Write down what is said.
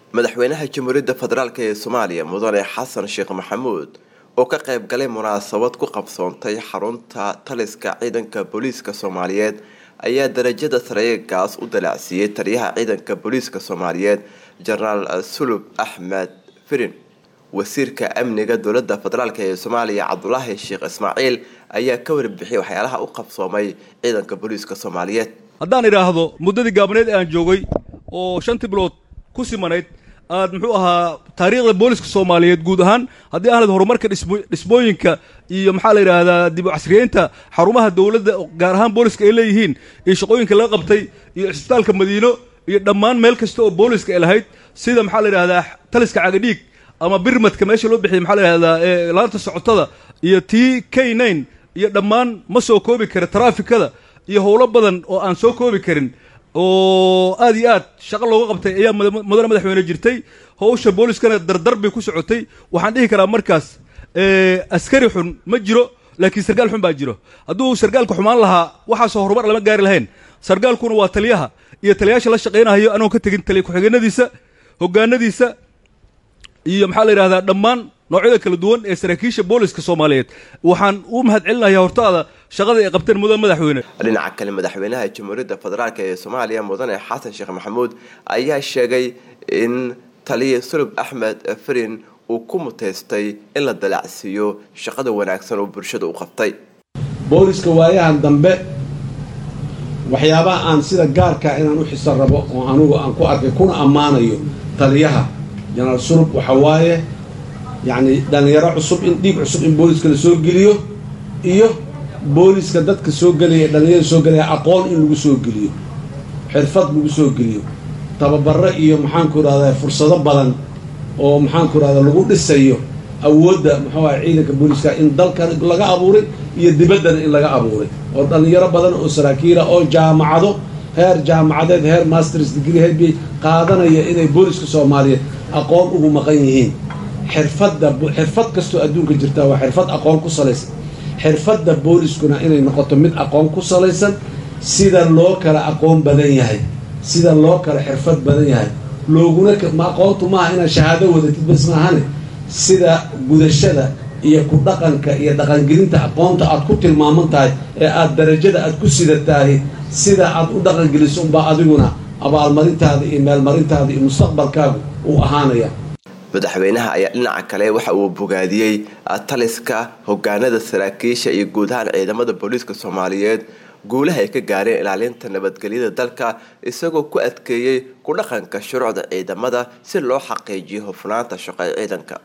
madaxweynaha jamhuuriyadda federaalk ee soomaaliya mudane xasan sheekh maxamuud oo ka qayb galay munaasabad ku qabsoontay xarunta taliska ciidanka booliiska soomaaliyeed ayaa darajada sareegaas u dalacsiiyey taliyaha ciidanka booliiska soomaaliyeed jenaraal sulub axmed firin wasiirka amniga dowlada federaalk ee soomaaliya cabdulaahi sheekh ismaaciil ayaa ka warbixiyay waxyaalaha u qabsoomay ciidanka booliiska soomaaliyeed haddaan idhaahdo muddadii gaabneed aan joogay oo shantii bilood ku simanayd aad muxuu ahaa taariikhda booliska soomaaliyeed guud ahaan haddii ahlad horumarka dhismooyinka iyo maxaa la yidhaahdaa dib u casriyeynta xarumaha dowladda gaar ahaan booliska ay leeyihiin iyo shaqooyinka laga qabtay iyo cisbitaalka madiino iyo dhammaan meel kasta oo booliska ay lahayd sida maxaa la yidhahdaa taliska cagadhiig ama birmadka meesha loo bixiyay maxaa la yidhahdaa laanta socotada iyo t k nine iyo dhammaan ma soo koobi kara taraafikada iyo howlo badan oo aan soo koobi karin oo aad iyo aad shaqo looga qabtay ayaa mudane madaxweyne jirtay howsha booliskana dardar bay ku socotay waxaan dhihi karaa markaas askari xun ma jiro laakiin sargaal xun baa jiro hadduu sargaalka xumaan lahaa waxaasoo horumar lama gaari lahayn sargaalkuna waa taliyaha iyo taliyaasha la shaqaynahayo anoon ka tegin taliya ku-xigeenadiisa hogaanadiisa iyo maxaa la yidhahdaa dhammaan noocyada kala duwan ee saraakiisha booliska soomaaliyeed waxaan u mahad celinayaa hortaada shaqada ay qabteen mudane madaxweyne dhinaca kale madaxweynaha jamhuuriyadda federaalk ee soomaaliya mudane xasan sheekh maxamuud ayaa sheegay in taliya sulub axmed firin uu ku muteystay in la dalacsiiyo shaqada wanaagsan oo bulshada u qabtay booliska waayahan dambe waxyaabaha aan sida gaarkaa inaan u xisan rabo oo anugu aan ku arkay kuna ammaanayo taliyaha jenaraal sulub waxa waaye yacni dhallinyaro cusub in dhiig cusub in booliska la soo geliyo iyo booliska dadka soo gelaya dhallinyarada soo gelaya aqoon in lagu soo geliyo xirfad lagu soo geliyo tababaro iyo maxaanku idhahdaa fursado badan oo maxaanku idhahdaa lagu dhisayo awoodda muxuu aha ciidanka booliska in dalka laga abuuray iyo dibaddana in laga abuuray oo dhallinyaro badan oo saraakiila oo jaamacado heer jaamacadeed heer masters degree heer b qaadanaya inay booliska soomaaliyeed aqoon ugu maqan yihiin xirfadda xirfad kastoo adduunka jirtaa waa xirfad aqoon ku salaysan xirfadda booliskuna inay noqoto mid aqoon ku salaysan sida loo kala aqoon badan yahay sida loo kala xirfad badan yahay looguna ma aqoontu maaha inaad shahaado wadatid bas maahane sida gudashada iyo ku dhaqanka iyo dhaqangelinta aqoonta aad ku tilmaaman tahay ee aad darajada aad ku sidatahay sida aad u dhaqangeliso unbaa adiguna abaalmarintaada iyo meelmarintaada iyo mustaqbalkaagu uu ahaanaya madaxweynaha ayaa dhinaca kale waxa uu bogaadiyey taliska hogaanada saraakiisha iyo guud ahaan ciidamada booliiska soomaaliyeed guulaha ay ka gaareen ilaalinta nabadgelyada dalka isagoo ku adkeeyey ku dhaqanka shuruucda ciidamada si loo xaqiijiyo hufnaanta shaqo ee ciidanka